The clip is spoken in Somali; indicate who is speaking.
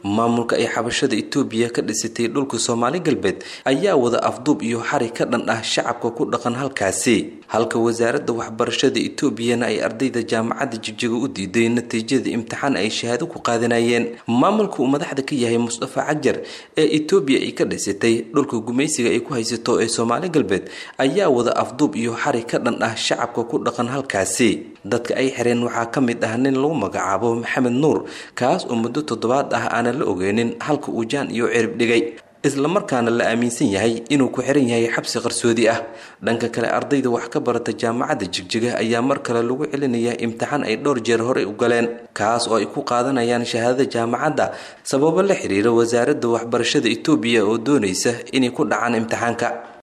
Speaker 1: maamulka ay xabashada itoobiya ka dhisatay dhulka soomaali galbeed ayaa wada afduub iyo xari ka dhan ah shacabka ku dhaqan halkaasi halka wasaaradda waxbarashada itoobiyana ay ardayda jaamacadda jigjiga u diiday natiijada imtixaan ay shahaado ku qaadanayeen maamulka uu madaxda ka yahay mustafa cajar ee itoobiya ay ka dhisatay dhulka gumaysiga ay ku haysato ee soomaali galbeed ayaa wada afduub iyo xari ka dhan ah shacabka ku dhaqan halkaasi dadka ay xireen waxaa ka mid ah nin lagu magacaabo maxamed nuur kaas oo muddo toddobaad ah aanan la ogeynin halka uu jaan iyo cirib dhigay islamarkaana la aaminsan yahay inuu ku xiran yahay xabsi qarsoodi ah dhanka kale ardayda wax ka barata jaamacadda jigjiga ayaa mar kale lagu celinayaa imtixaan ay dhowr jeer horey u galeen kaas oo ay ku qaadanayaan shahaadada jaamacadda sababo la xiriira wasaaradda waxbarashada itoobiya oo doonaysa inay ku dhacaan imtixaanka